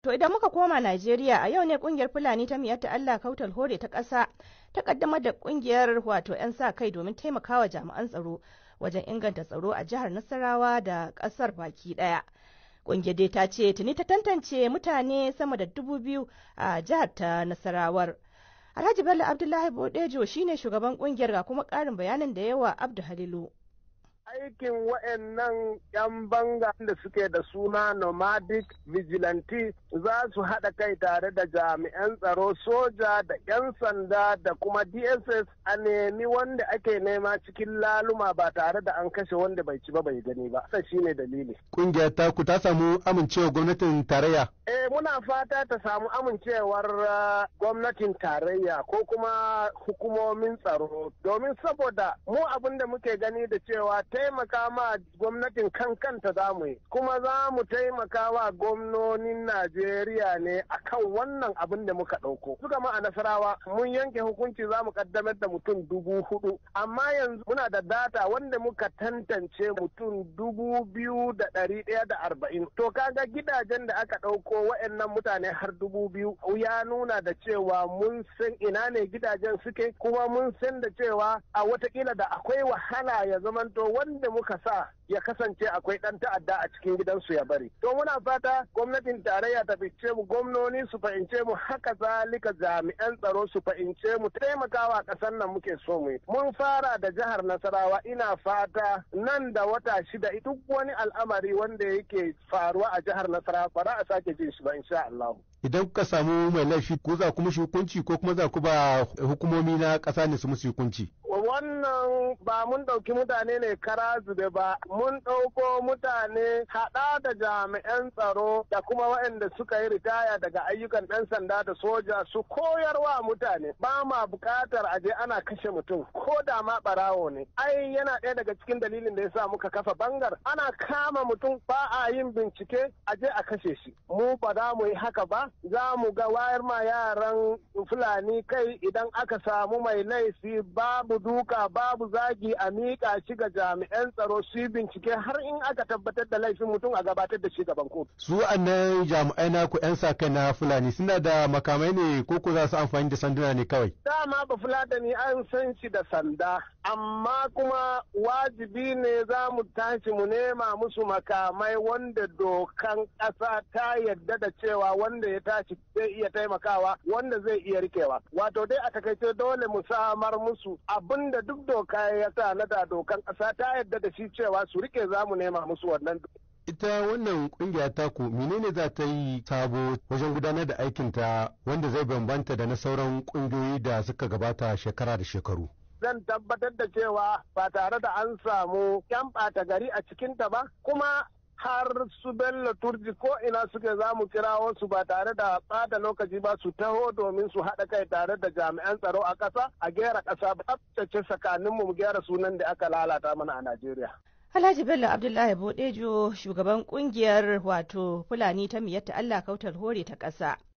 To idan muka koma Najeriya a yau ne kungiyar Fulani ta miyatta Allah kautal hore ta ƙasa ta kaddamar da kungiyar wato 'yan sa kai domin taimakawa jami'an tsaro wajen inganta tsaro a jihar Nasarawa da ƙasar baki ɗaya. Kungiyar dai ta ce tuni ta tantance mutane sama da dubu biyu a jihar ta Nasarawar. Alhaji Bello Abdullahi Bodejo shine shugaban kungiyar ga kuma ƙarin bayanin da yawa Abdu Halilu. aikin wa'annan 'yan banga da suke da suna nomadic vigilante za su haɗa kai tare da jami'an tsaro soja da 'yan sanda da kuma dss a nemi wanda ake nema cikin laluma ba tare da an kashe wanda bai ci ba bai gani ba sa shine dalili Ƙungiyar taku ta samu amincewa gwamnatin tarayya. eh muna fata ta samu amincewar uh, gwamnatin tarayya ko kuma hukumomin tsaro domin saboda mu abin da muke gani da cewa taimaka ma gwamnatin kan kanta za mu yi kuma za mu taimaka wa gwamnonin Najeriya ne akan wannan abin da muka ɗauko. Suka ma a Nasarawa mun yanke hukunci za mu kaddamar da mutum dubu hudu amma yanzu muna da data wanda muka tantance mutum dubu biyu da ɗari ɗaya da arba'in. To kaga gidajen da aka ɗauko wa'annan mutane har dubu biyu ya nuna da cewa mun san ina ne gidajen suke kuma mun san da cewa a watakila da akwai wahala ya zamanto wanda muka sa ya kasance akwai ɗan ta'adda a cikin gidansu ya bari. To muna fata gwamnatin tarayya ta fice mu gwamnoni su fahimce mu haka zalika jami'an tsaro su fahimce mu taimakawa ƙasar nan muke so mu yi. Mun fara da jihar Nasarawa ina fata nan da wata shida duk wani al'amari wanda yake faruwa a jihar Nasarawa ba za a sake jin shi ba insha Allah. Idan kuka samu mai laifi ko za ku mishi hukunci ko kuma za ku ba hukumomi na ƙasa ne su musu hukunci. wannan ba mun ɗauki mutane ne kara zube ba mun ɗauko mutane haɗa da jami'an tsaro da kuma waɗanda suka yi ritaya daga ayyukan ɗan sanda da soja su koyarwa mutane ba ma buƙatar aje ana kashe mutum ko da ma ɓarawo ne ai yana ɗaya daga cikin dalilin da yasa muka kafa bangar ana kama mutum ba a yin bincike aje a kashe shi mu ba za mu yi haka ba za mu ga wayar ma yaran fulani kai idan aka samu mai laifi babu duka babu zagi a miƙa shi ga jami'an tsaro su yi bincike har in aka tabbatar da laifin mutum a gabatar da shi gaban kotu. Su annan jami'ai na ku 'yan sa kai na Fulani suna da makamai ne ko ku za su amfani da sanduna ne kawai? Dama ba Fulatani an san shi da sanda amma kuma wajibi ne za mu tashi mu nema musu makamai wanda dokan ƙasa ta yadda da cewa wanda ya tashi zai iya taimakawa wanda zai iya rikewa. Wato dai a takaice dole mu samar musu abin da duk doka ya sa na da dokan ƙasa ta yadda da shi cewa su rike za mu nema musu wannan. Ita wannan kungiya taku menene za ta yi sabo wajen gudanar da aikinta wanda zai bambanta da na sauran kungiyoyi da suka gabata shekara da shekaru. zan tabbatar da cewa ba tare da an samu yan ɓata gari a cikinta ba kuma har su bello turji ko ina suke za mu kira wasu ba tare da ɓata lokaci ba su taho domin su haɗa kai tare da jami'an tsaro a ƙasa a gera ƙasa tsaftace tsakaninmu mu gyara sunan da aka lalata mana a Najeriya. Alhaji Bello Abdullahi Bodejo shugaban kungiyar wato Fulani ta miyatta Allah kautar hore ta ƙasa.